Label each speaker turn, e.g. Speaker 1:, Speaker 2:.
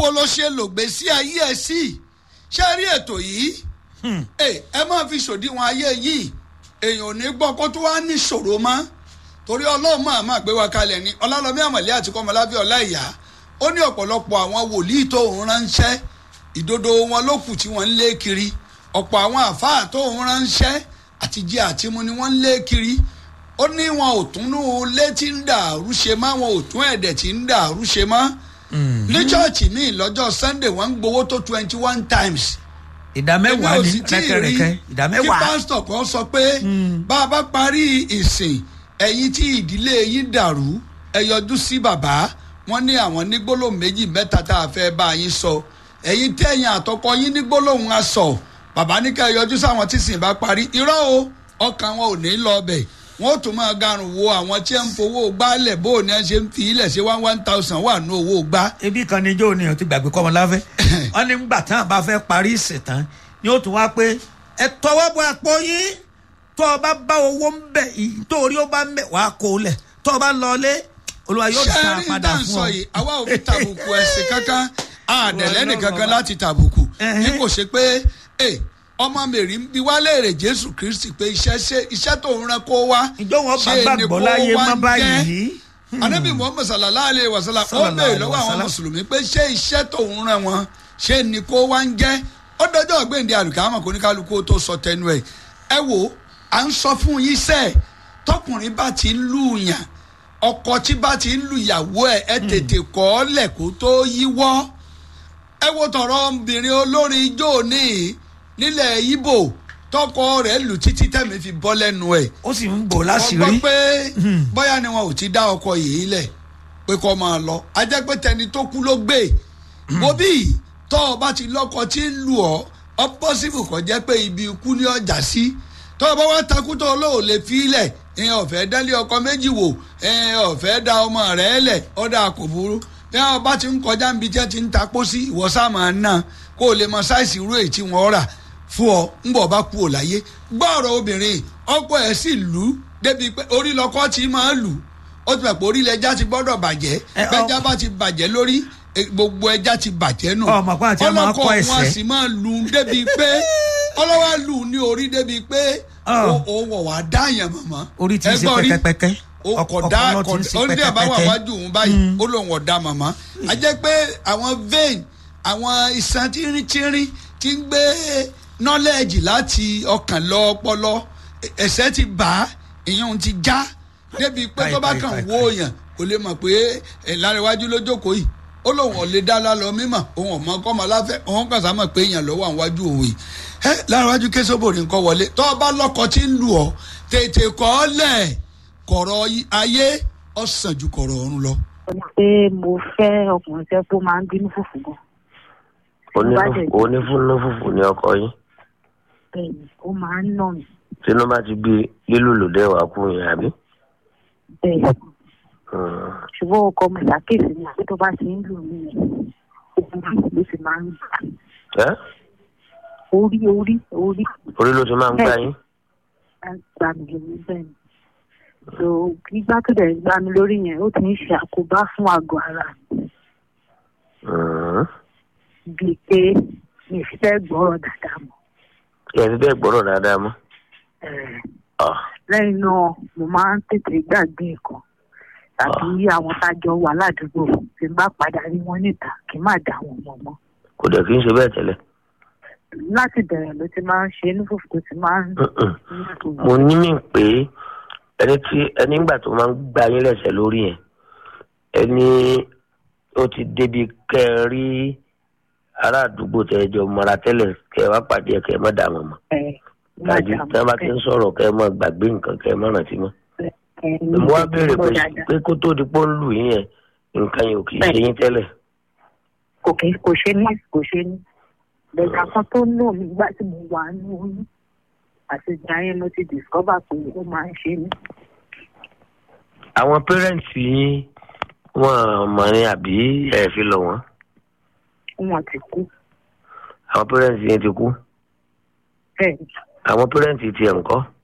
Speaker 1: báwo ló ṣe lògbèsí ayé ẹ sí ṣé rí ètò yìí ẹ ẹ máa fi ṣòdiwọ̀n ayé yìí èèyàn ò ní gbọ́ kó tó wá ní ṣòro mọ́ torí ọlọ́run máa máa gbé wa kalẹ̀ ní ọlálọ́mí àmọ̀lẹ́ àti kọ́mọlábí ọláìyá ó ní ọ̀pọ̀lọpọ̀ àwọn wòlíì tó ń ránṣẹ́ ìdodo wọn ló kù tí wọ́n ń lé kiri ọ̀pọ̀ àwọn àfáà tó ń ránṣẹ́ àti jẹ àtimú ni wọ́n ń lé kiri ó ní wọn ò tún nú létí ń dàrú ṣe mọ́ wọn ò tún ẹ̀dẹ̀ tí ń dàrú ṣe mọ́ ní chọ́ọ̀chì míì lọ́jọ́ sunday wọ́n ń gbowó tó twenty one times
Speaker 2: ìdá mẹ́wàá
Speaker 1: èmi ò
Speaker 2: ní
Speaker 1: sì tí ì rí
Speaker 2: rẹ́kẹrẹ́kẹ́ ìdá
Speaker 1: kí
Speaker 2: mẹ́wàá
Speaker 1: pásítọ̀ kan sọ pé bá a bá parí ìsìn ẹ̀yin tí ìdílé yín dàrú ẹ yọjú sí bàbá wọn ní àwọn ní gbólóhùn méjì mẹ́ta tá a fẹ́ bá yín sọ ẹ̀yin tí ẹ̀yin àtọkọ yín ní gbólóhùn a sọ bàbá ní ká ẹ yọjú sáwọn tí sìn bá parí irọ́ o ọkàn wọn ò ní lọ bẹ̀ wọn ò tún máa garùn wo àwọn tí ń fowó gbálẹ̀ bó o ní ẹ ṣe ń fi ilẹ̀ ṣe one one thousand wà ní owó gbá
Speaker 2: ebi kan ní ijó ni o ti gbàgbé kọ́mọ láfẹ́ wọ́n ní gbà tán bá fẹ́ parí ìsìn tán ni ó tún wá pé ẹ tọwọ́ bọ àpò yín tó o bá bá owó ń bẹ̀ nítorí ó bá ń bẹ̀ wàá kó o lẹ̀ tó o bá lọ lé olúwa yóò
Speaker 1: ṣé
Speaker 2: dá a
Speaker 1: rí
Speaker 2: padà
Speaker 1: tá à ń
Speaker 2: fún
Speaker 1: sọ
Speaker 2: ọ.
Speaker 1: yìí àwa ò fi tàbùkù ẹ̀sìn kankan àdẹ̀lẹ́ nìkankan láti tàbùkù
Speaker 2: Ẹhẹ́.
Speaker 1: bí kò ṣe pé ẹ ọmọ mèrì ń bi wá léèrè jésù kristi pé iṣẹ́ ṣe iṣẹ́ tó ń ran kó wá
Speaker 2: ìjọ wọn bá
Speaker 1: ṣé ni
Speaker 2: gbàgbọ́
Speaker 1: kó
Speaker 2: láyé
Speaker 1: wá
Speaker 2: má
Speaker 1: ń jẹ́?
Speaker 2: báyìí.
Speaker 1: anabi muhammed sallallahu alayhi wa sallam ó
Speaker 2: Sallallahu
Speaker 1: béèrè
Speaker 2: alaihi
Speaker 1: lọ́wọ́
Speaker 2: wa
Speaker 1: àwọn
Speaker 2: sallam.
Speaker 1: mùsùlùmí pé ṣé iṣẹ́ tó ń ran wọn ṣé ni kó wá ń jẹ́ ó dọjọ́ ọ̀gbẹ́ndé àlùkámọ̀ kò ní kálukú tó sọ tẹnu ẹ̀ ẹ wo à ń sọ fún yín sẹ́ẹ̀ tọkùnrin bá ti ń lù yàn ọkọ tí bá ti ń lu ìyàwó ẹ ẹ tètè kọ́ ọ lẹ̀ kó tó yíwọ́ ẹ wo tọrọ obìnrin olórin ijó ní nílẹ̀ ibo tọkọ rẹ̀ lù títí tẹ̀mí fi bọ́ lẹ́nu ẹ̀
Speaker 2: ó sì ń bò
Speaker 1: wọ́n
Speaker 2: láṣìírí.
Speaker 1: gbọ́ pé bóyá ni wọn ò ti dá ọkọ yìí lẹ̀ pé kó máa lọ a jẹ́ pé tẹni tó kú ló gbé wo bí tọ́ ọ bá ti lọ́kọ tí ń lù ọ́ ọ pọ́sibù kò jẹ́ pé ibi ikú ní ọjà sí tọ́ ọ bá wá takú tó olóò lè fi ilẹ̀ ìyẹn ọ̀fẹ́ dálé ọkọ méjì wò ìyẹn ọ̀fẹ́ da ọmọ rẹ̀ lẹ̀ ọ̀dà kò burú bí wọn bá ti ń kọjá níbi tí wọn ti ń ta pósí ìwọ sáà máa ń ná kó o lè mọ sáìsì irú èyí tí wọn rà fún ọ ńgbọ bá kú ò láyé gbọ́ ọ̀rọ̀ obìnrin ọkọ ẹ̀ sì lù ú débi pé orí lọkọ tí máa lù ú ó ti mọ̀ pé orí ilẹ̀ ẹja ti gbọ́dọ̀ bàjẹ́
Speaker 2: Ẹ, ọ-
Speaker 1: bẹ́ẹ̀jà bá ti bàjẹ́ lórí e, gbogbo ẹja ti bàjẹ́ nù
Speaker 2: Ọmọ pé àti ẹ máa
Speaker 1: ọlọ́kọ̀
Speaker 2: kọ́
Speaker 1: wọn
Speaker 2: ẹsẹ̀.
Speaker 1: sì máa lù ú débi pé ọlọ́wà lù ú ní orí débi pé
Speaker 2: Ọ.
Speaker 1: ó- ó wọ̀ wá dáyàn mọ̀mọ́
Speaker 2: orí ti ń ṣe
Speaker 1: Ẹgbọ́n rí?
Speaker 2: pẹ́kẹ́pẹ́kẹ́
Speaker 1: ọkọ̀ dá
Speaker 2: ọpọlọ ti ń ṣe
Speaker 1: ó ní àbá wà
Speaker 2: pẹ́kẹ́pẹ́kẹ́.
Speaker 1: wájú òun báyìí ó lóun ọ̀dà màmá a jẹ́ pé àwọn vein àwọn iṣan tínrín-tínrín ti ń gbé knowledge láti ọkàn lọ ọpọlọ ẹsẹ̀ ti bà á ìyẹn ti já débi pé tó bá
Speaker 2: Káì,
Speaker 1: kàn
Speaker 2: káì,
Speaker 1: wó
Speaker 2: káì.
Speaker 1: yàn kò lè mọ̀ pé ẹ̀ láríwájú ló jókòó yìí ó lóun ò lè dá lálọ mímọ̀ òun ọmọ kọ́mọ láfẹ́ òun kàn sá mọ̀ pé èèyàn lọ́wọ́ àwọn wájú òun yìí ẹ láríwájú késóbòrì nǹkan wọlé tó o bá lọ́kọ tí ń lù ọ́ tètè kọ́ ọ lẹ̀ kọ̀rọ̀ ayé ọ̀sán ju kọ̀rọ̀ ọ̀run lọ.
Speaker 3: pé mo fẹ́ ọkùnrin tẹ́ tó máa ń bínú fùfù gan.
Speaker 4: onífúnnú fùfù ni ọkọ yín
Speaker 3: bẹ́ẹ̀ni ó máa ń nà mí
Speaker 4: tínú bá ti gbé lílù lòdẹ wà kú yẹn àbí.
Speaker 3: bẹ́ẹ̀
Speaker 4: Hmm.
Speaker 3: ṣùgbọ́n ọkọ mi ṣàkíyèsí ni àbí tó bá ti ń lù mí yẹn ogun ló sì máa ń gbà
Speaker 4: ẹ́
Speaker 3: orí orí orí
Speaker 4: orí ló ti máa ń gbá yín.
Speaker 3: máa ń gbà mí lórí bẹ́ẹ̀ ni so gbígbá tó dẹ̀ ń gbá mi lórí yẹn ó ti ń ṣe àkóbá fún àgọ́ ara mi
Speaker 4: Hmm.
Speaker 3: bíi pé mi ì fi fẹ́ gbọ́rọ̀ dáadáa mọ́
Speaker 4: ẹ fi bẹ́ẹ̀ gbọ́rọ̀ dáadáa mọ́.
Speaker 3: Eh,
Speaker 4: Ah.
Speaker 3: lẹ́yìn náà mo máa ń tètè gbàgbé nǹkan tàbí àwọn tájọ wà ládùúgbò tí n bá padà rí wọn níta kí n má dá wọn mọ̀ mọ́
Speaker 4: kò dẹ̀ kí n ṣe bẹ́ẹ̀ tẹ́lẹ̀.
Speaker 3: láti bẹ̀rẹ̀ ló ti máa ń ṣe inú fùfú tó ti máa ń
Speaker 4: Mm-mm. mo ní mí pé ẹni tí ẹni ńgbà tó máa ń gbá yín lẹ́sẹ̀ lórí yẹn ẹni ó ti débi kẹ́ ẹ rí ará àdúgbò tẹ́ ẹ jọ mọ́ra tẹ́lẹ̀ kẹ́ ẹ wá pàdé ẹ kẹ́ ẹ má dà wọ́n mọ́ tàbí tí wọ́n bá ti ń sọ̀rọ̀ kẹ́ ẹ má gbàgbé nǹkan kẹ́ ẹ má rántí mọ́. mo wá béèrè pé pé kó tó di pọ́ ń lù yín yẹn nǹkan yẹn ò kì í ṣe yín tẹ́lẹ̀.
Speaker 3: kò kí kò ṣe ní kò ṣe ní bẹ̀rẹ̀ kan tó ń lò mí nígbà tí mo wà ní oyún àti ìgbà yẹn mo ti discover pé ó máa ń ṣe mí
Speaker 4: àwọn pẹ́rẹ́ǹtì yín wọ́n mọ̀ ní àbí ẹ̀ fi lọ wọ́n
Speaker 3: wọn ti kú
Speaker 4: àwọn pẹ́rẹ́ǹtì yín ti kú
Speaker 3: bẹ́ẹ̀ ni
Speaker 4: àwọn pẹ́rẹ́ǹtì tiẹ̀ ńkọ́